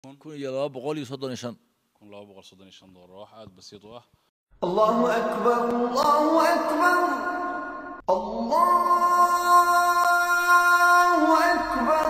kun iyo laba boqol iyo soddon iyo shan kun laba boqol soddon iyo shan doolar wax aada basiid u ah الله أكبر الله أكبر الله أكبر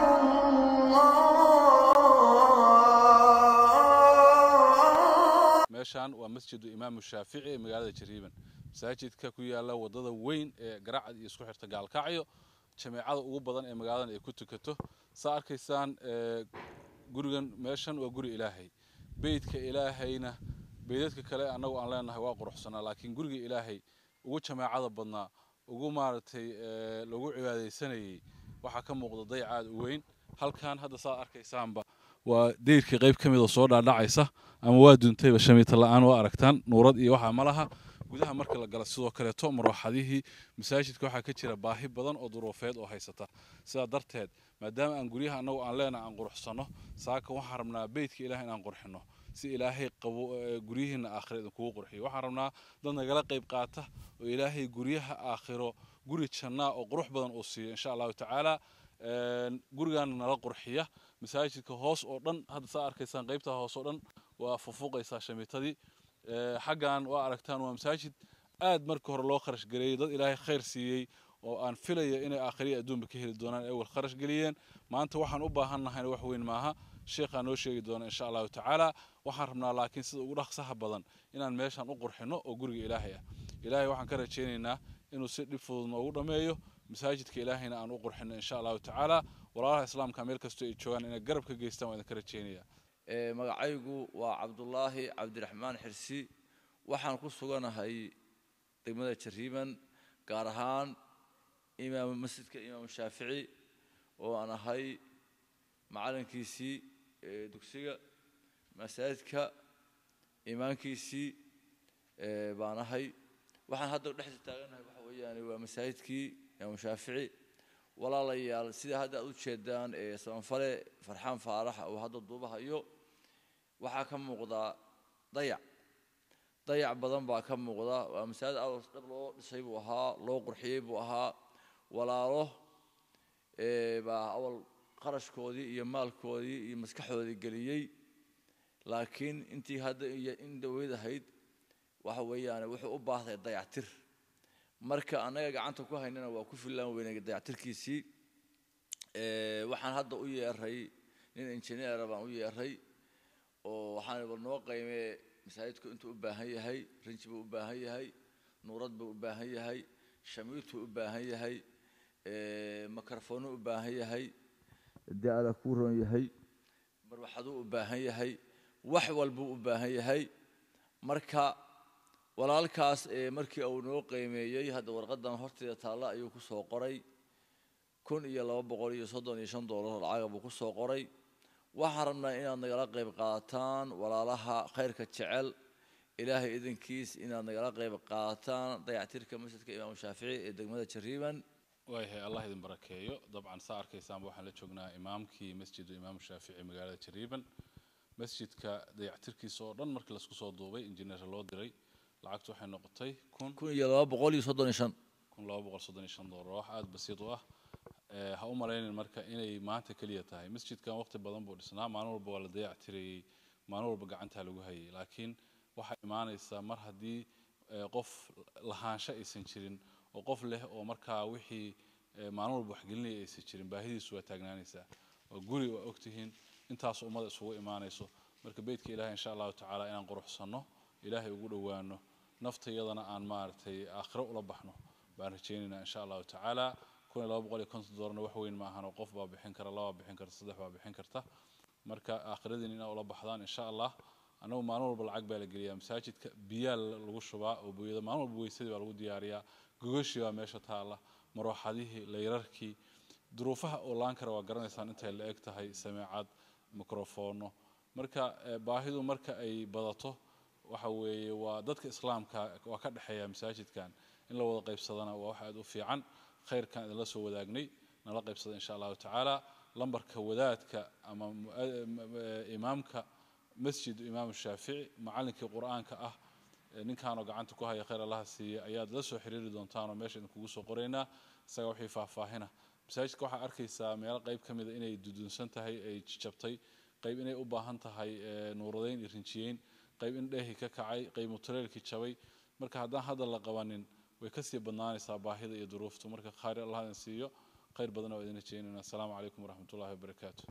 الله meeshaan waa masjidu imaamu shaafici ee magaalada jariiban masaajidka ku yaala wadada weyn ee garacad iyo isku xirta gaalkacyo jameecada ugu badan ee magaaladan ay ku tukato saa arkaysaan ee, gurigan meeshan waa guri ilaahay beydka ilaahayna beydadka kale annagu aan leenahay waa quruxsanaa laakiin guriga ilaahay ugu jameecada badnaa ugu maaragtay ee, lagu cibaadaysanayay waxaa ka muuqda dayacaad u weyn halkan hadda saa arkaysaanba waa deyrkii qayb ka mid oo soo dhaadhacaysa ama waa duntayba shamiita la-aan waa aragtaan nuurad iyo waxaa ma laha gudaha marka la gala sidoo kaleeto marwaxadihii masaajidka waxaa ka jira baahi badan oo duruufeed oo haysata sidaa darteed maadaama aan guryaha annagu aan leenahay aan quruxsanno saaka waxaan rabnaa beydka ilaah inaan qurxinno si ilaahay qabo ee, guryihiina aakhiro idinkugu qurxiyo waxaan rabnaa dad nagala qayb qaata oo ilaahay guryaha aakhiro guri jannaa oo qurux badan uu siiyo insha allahu tacaala Een, gurigaana nala qurxiya masaajidka hoos oo dhan hadda saa arkaysaan qaybtaa hoos oo dhan waa fufuuqaysaa shamiitadii Ee, xaggan waa aragtaan waa masaajid aad marka hore loo kharash gareeyey dad ilaahay khayr siiyey oo aan filaya inay aakhiriya adduunba ka heli doonaan ay wal kharash geliyeen maanta waxaan u baahan nahayna wax weyn maaha sheekhaa noo sheegi doona insha allahu tacaala waxaan rabnaa laakiin sida ugu dhaqsaha badan inaan meeshan u qurxinno oo guriga ilaahay ah ilaahay waxaan ka rajaynaynaa inuu si dhib fudud noogu dhammeeyo masaajidka ilaahayna aan u qurxinno insha allahu tacaala walaalaha islaamka meel kastoo ay joogaan inay garab ka geystaan waa idinka rajaynaya Ee, magacaygu waa cabdulaahi cabdiraxmaan xirsi waxaan ku suganahay degmada jariiban gaar ahaan imaam masjidka imaam shaafici oo aan ahay macalinkiisii ee, dugsiga masaajidka imaankiisii ee, baan ahay waxaan hadda dhexda taaganahay waxa weeyaan waa masaajidkii imaam shaafici walaalayaal sida hadda aad u jeedaan ee sabanfale farxaan faarax oo hadda duubahayo waxaa ka muuqda dayac dayac badan baa ka muuqda waa masaajid aad dhab loo dhisay buu ahaa loo qurxiyey buu ahaa walaalo ee, baa awal qarashkoodii iyo maalkoodii iyo maskaxdoodii geliyey laakiin intii hadda iyo in dhaweyd ahayd waxa weeyaan wuxuu u baahday dayactir marka annaga gacanta ku haynana waa ku filaan weynay dayactirkiisii Ee, waxaan hadda u yeeray nin injineera baan u yeeray oo waxaan bal noo qiimee masaajidku intuu u baahan yahay rinji buu u baahan yahay nuurad buu u baahan yahay shamiituu u baahan yahay ee, makarafoonuu u baahan yahay daala kuu roon yahay marwaxaduu u baahan yahay wax walbuu u baahan yahay marka walaalkaas ee markii uu noo qiimeeyey hadda warqadan horteeda taalla ayuu ku soo qoray kun iyo laba boqol iyo soddon iyo shan doolar lacaga buu ku soo qoray waxaan rabnaa inaad nagala qayb qaataan walaalaha khayrka jecel ilaahay idinkiis inaad nagala qayb qaataan dayactirka masjidka imaamu shaafici ee degmada jariiban waayahay allah idin barakeeyo dabcan saa arkaysaanba waxaan la joognaa imaamkii masjidu imaamu shaafici magaalada jariiban masjidka dayactirkiisa oo dhan markii laisku soo duubay injineer loo diray lacagtu waxay noqotay kun kun iyo laba boqol iyo soddon iyo shan kun laba boqol soddon iyo shan doolar wax aada basiid u ah Ee, ha u malaynin marka inay maanta keliya tahay masjidkan waqti badan buu dhisnaa maalin walba waa la dayactirayey maalin walba gacantaa lagu hayay laakiin waxaa imaanaysaa mar haddii ee, qof lahaansho aysan jirin oo qof leh oo markaa wixii ee, maalin walba waxgelinaya aysan jirin baahidiisu waa taagnaanaysaa waa guri waa ogtihiin intaas ummada isugu imaanayso marka beydka ilaahay insha allahu tacaala inaan quruxsanno ilaahay ugu dhowaano naftayadana aan maaragtay aakhiro ula baxno baan rajaynaynaa insha allahu tacaala kun iyo laba boqol iyo konton doolarna wax weyn ma ahan oo qof baa bixin kara laba bixin karta saddex baa bixin karta marka aakhiradiin inaa ula baxdaan insha allah annagu maalin walba lacag baa la geliyaa masaajidka biyaa lagu shubaa oo booyada maalin walba weysadii baa lagu diyaariyaa gogashii baa meesha taalla marooxadihii layrarkii duruufaha oo laan kara waa garanaysaan intay la eg tahay sameecad mikrofoono marka eh, baahidu marka ay badato waxa weeye waa dadka islaamka waa ka dhexeeya masaajidkan in la wada qaybsadana waa wax aad u fiican khayrkan idinla soo wadaagnay nala qaybsada insha allahu tacaala lambarka wadaadka ama mu- eh, m- eh, imaamka masjid imaamu shaafici macallinkii qur-aanka ah ee ninkaanoo gacanta ku haya khayr allaha siiya ayaad la soo xiriiri doontaanoo meesha idinkugu soo qoraynaa isaga wixii faahfaahina masaajidka waxaa arkaysaa meelo qayb ka mida inay dudunsan tahay ay jabtay qayb inay u baahan tahay ee, nuuradayn iyo rinjiyeyn qayb in dheehii ka kacay qayb mutuleelkii jabay marka haddaan hadda la qabanin way kasii badnaanaysaa baahida iyo duruuftu marka khayr allah idin siiyo khayr badan oo idin rajeynayna asalaamu calaykum waraxmatullaahi wabarakaatu